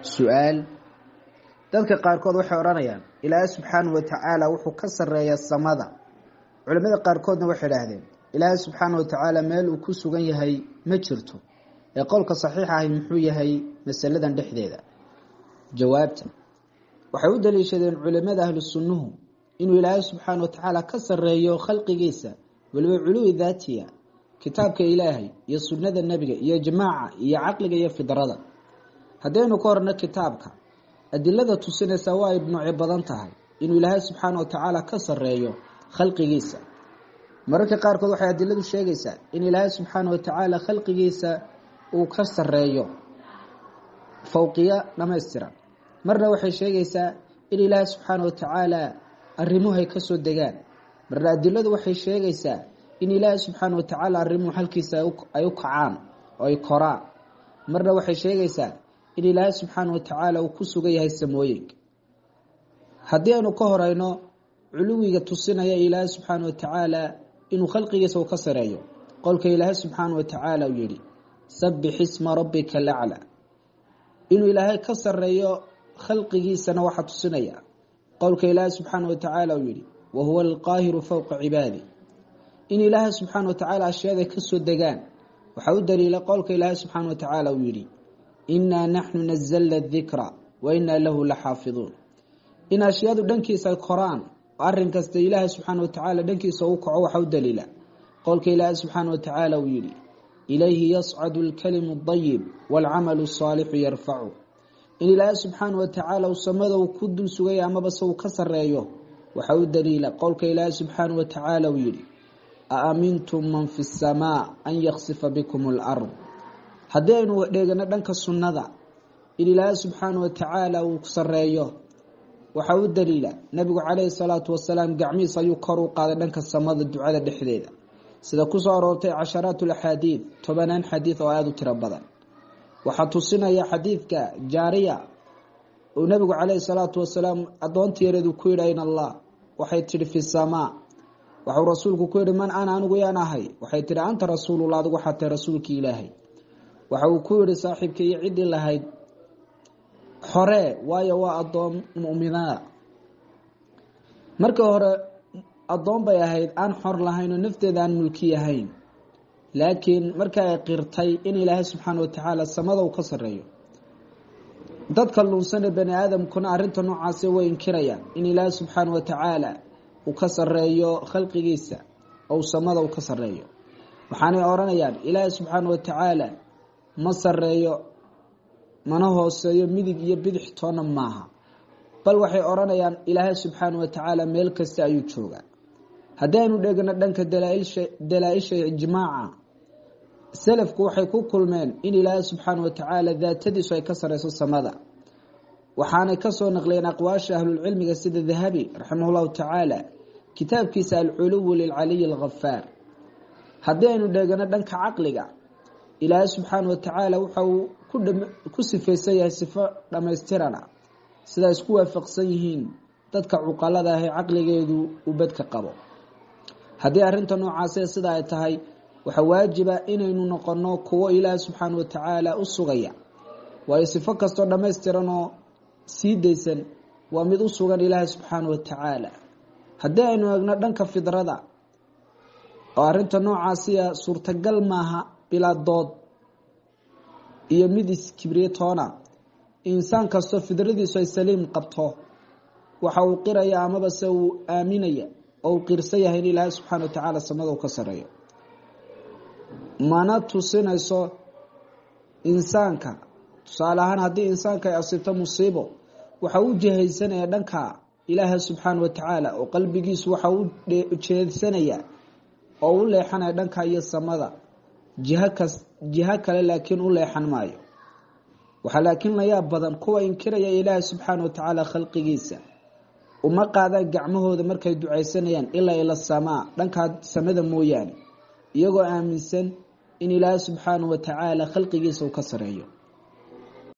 su-aal dadka qaarkood waxay odhanayaan ilaahay subxaanahu watacaala wuxuu ka sarreeyaa samada culimmada qaarkoodna waxay idhaahdeen ilaahay subxaanahu watacaala meel uu ku sugan yahay ma jirto ee qowlka saxiixa ahi muxuu yahay masaladan dhexdeeda jawaabta waxay u daliishadeen culimada ahlu sunnuhu inuu ilaahay subxaana watacaala ka sarreeyo khalqigiisa weliba culuwi daatiya kitaabka ilaahay iyo sunnada nebiga iyo jamaaca iyo caqliga iyo fidrada haddaynu ka horno kitaabka adilada tusinaysa waa ay nooci badan tahay inuu ilaahay subxaana watacaala ka sarreeyo khalqigiisa mararka qaarkood waxay adiladu sheegaysaa in ilaahay subxaana watacaala khalqigiisa uu ka sarreeyo fowqiya dhamaystiran marna waxay sheegaysaa in ilaahay subxaana watacaala arrimuhay kasoo degaan marna adiladu waxay sheegaysaa in ilaahay subxaana watacaala arrimuhu halkiisa ay u kacaan oo ay koraan marna waxay sheegaysaa in ilaahay subxaana watacaala uu ku sugan yahay samooyinka haddii aynu ka horeyno culuwiga tusinaya ilaahay subxaana watacaala inuu khalqigiisa uu ka sareeyo qolka ilaahay subxaana watacaala uu yihi sabix isma rabbika lacla inuu ilaahay ka sareeyo khalqigiisana waxaa tusinaya qowlka ilaahay subxaana watacaala uu yihi wahuwa alqaahiru fowqa cibaadi in ilaahay subxaana watacaala ashyaada kasoo degaan waxaa u daliila qowlka ilaahay subxaana watacaala uu yihi inaa naxnu nazalna dikra wa inaa lahu la xaafiduun in ashyaadu dhankiisa koraan arin kasta ilaahay subxaana watacaala dhankiisa u kaco waxa u daliila qowlka ilaahay subxaana watacaala uu yihi ilayhi yascadu lkalimu dayib waalcamalu saalixu yarfacu in ilaahay subxaana watacaala uu samada uu ku dul sugaya amaba se uu ka sareeyo waxa u daliila qowlka ilaahay subxaana watacaala uu yihi aamintum man fi samaa an yaksifa bikum lard haddii aynu dheegano dhanka sunnada in ilaahay subxaana watacaala uu sareeyo waxaa u daliila nabigu calayhi salaatu wasalaam gacmihiis ayuu kor u qaaday dhanka samada ducada dhexdeeda sida kusoo aroortay casharaat laxaadiid tobanaan xadiid oo aada u tiro badan waxaa tusinaya xadiidka jaariya uu nabigu calayhi salaatu wasalaam adoonta yareedu ku yidhi ayn allah waxay tihi fi samaa waxuu rasuulku ku yihi man ana anigu yaan ahay waxay tihi anta rasuulullah adigu waxaa tahay rasuulkii ilaahay waxa uu ku yihi saaxiibka iyo ciddii lahayd xoree waayo waa adoon muminada markii hore adoon bay ahayd aan xor lahayn oo nafteeda aan mulki ahayn laakiin marka ay qirtay in ilaahay subxaana watacaala samada uu ka sareeyo dadka lunsane bani aadamkuna arinta noocaasi way inkirayaan in ilaahay subxaana watacaala uu ka sareeyo khalqigiisa ou samada uu ka sareeyo waxaanay odhanayaan ilaahay subxaana watacaala ma sareeyo mana hooseeyo midig iyo bidix toona maaha bal waxay odhanayaan ilaahay subxaana watacaala meel kasta ayuu joogaa haddii aynu dhegno dhanka dalaa-isha ijmaaca salafku waxay ku kulmeen in ilaahay subxaana watacaala daatadiisu ay ka sareyso samada waxaanay kasoo naqliyeen aqwaasha ahlulcilmiga sida dahabi raximah llahu tacaala kitaabkiisa alculuwu lilcaliyi alghafaar haddii aynu dhegano dhanka caqliga ilaahay subxaana watacaala waxa uu ku sifaysan yahay sifo dhammaystirana sidaa isku waafaqsan yihiin dadka cuqalada ah ee caqligeedu uu bedka qabo haddii arrinta noocaase sida ay tahay waxaa waajiba inaynu noqono kuwo ilaahay subxaana watacaala u sugaya waayo sifo kastoo dhammaystiran oo sii daysan waa mid u sugan ilaahay subxaana watacaala haddii aynu eegno dhanka fidrada oo arrinta noocaasiya suurtagal maaha bilaa dood iyo mid iskibriyatoona insaan kastoo fidradiisu ay saliim qabto waxa uu qiraya amaba se uu aaminaya oo uu qirsan yahay in ilaahay subxaana watacaala samada uu ka sareeyo mana tusinayso insaanka tusaale ahaan haddii insaanka ay asiibto musiibo waxa u jihaysanaya dhanka ilaahay subxaana watacaala oo qalbigiisu waxa u jeedsanaya oo u leexanaya dhanka iyo samada jiho kas jiho kale laakiin u leexan maayo waxaa laakiin layaab badan kuwa inkiraya ilaahay subxaana watacaala khalqigiisa uma qaadaan gacmahooda markay ducaysanayaan ilaa ila samaa dhankaa samada mooyaane iyagoo aaminsan in ilaahay subxaana watacaala khalqigiisa uu ka sareeyo